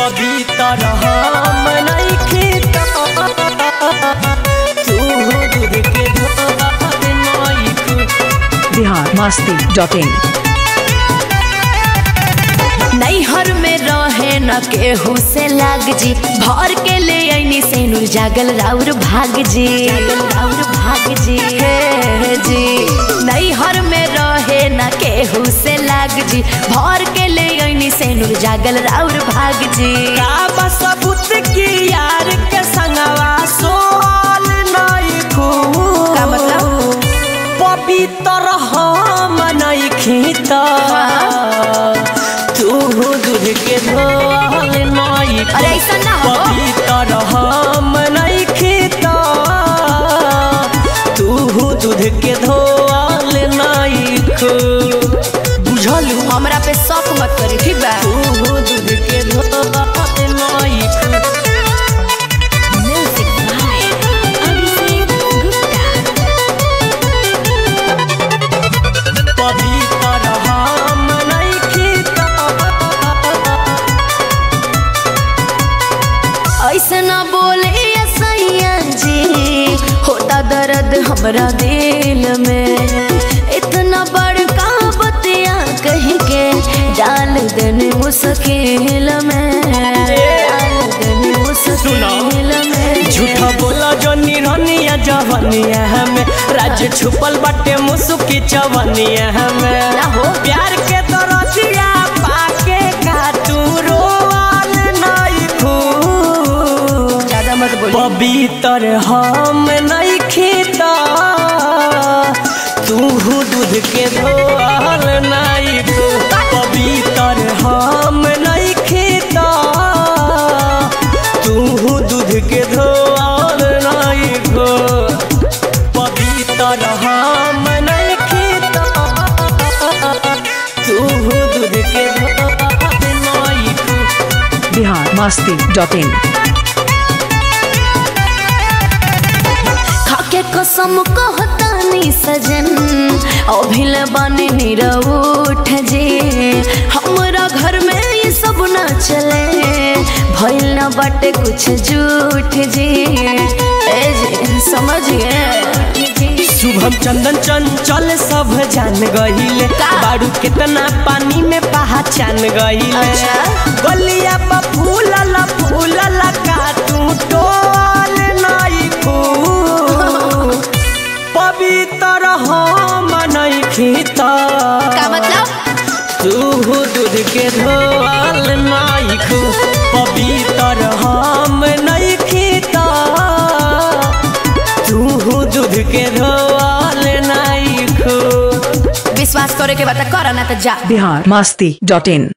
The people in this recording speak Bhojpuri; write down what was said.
पवित्र हम नइखे तू दूध के धोवत नइखे बिहार मस्ती डॉट इन नैहर में रहे न केहू से लाग जी भर के ले ऐनी से नूर जागल राउर भाग जी जागल राउर भाग जी हे जी नैहर में रहे न केहू से लाग जी भर के ले ऐनी से नूर जागल राउर भाग जी का बस सबूत की यार के संगवा सोल नहीं खूब का मतलब? पवित्र हम नहीं खीता तू दूध के धोल नहीं अरे ऐसा ना हो पवित्र हम नहीं खीता तू दूध के धोल नहीं खू बुझलू हमरा पे शौक मत करी ठीक बा तू दूध के धोल नहीं खू म्यूजिक बाय अभिषेक गुप्ता पवित्र हम नइखे ऐसे ना बोले सैया जी होता दर्द हमरा दिल में इतना बड़का बतिया कह के डाल देने मुश्किल में डाल देने मुश्किल में झूठा बोला जो निरनिया जवनिया हमें राज्य छुपल बाटे मुसुकी चवनिया हमें ना हो। प्यार के दरदिया पाके का तू रोवाल नहीं खू ज्यादा मत बोली पवित्र हम नहीं खीता तू दूध के धोल नहीं खू पवित्र हम नहीं खीता तू दूध के धोल नहीं खू पवित्र हम नहीं खीता तू दूध के धोल नहीं खू बिहार मस्ती डॉट इन खाके कसम कहतानी सजन अभिल बने निरउठ जे हमरा घर में ये सब न चले भइल न बाटे कुछ झूठ जी ए जी समझ गए शुभम चंदन चंचल सब जान गहिले का? बारू कितना पानी में पहचान गहिले अच्छा। गलिया पर फूलल फूलल का तू टोल नहीं फूल पवित्र हम नहीं खीता का मतलब तू दूध के धोल नहीं खू पवित्र हम नहीं खीता तू दूध के धोल नहीं खू विश्वास करे के बता कर ना तो जा बिहार मस्ती डॉट इन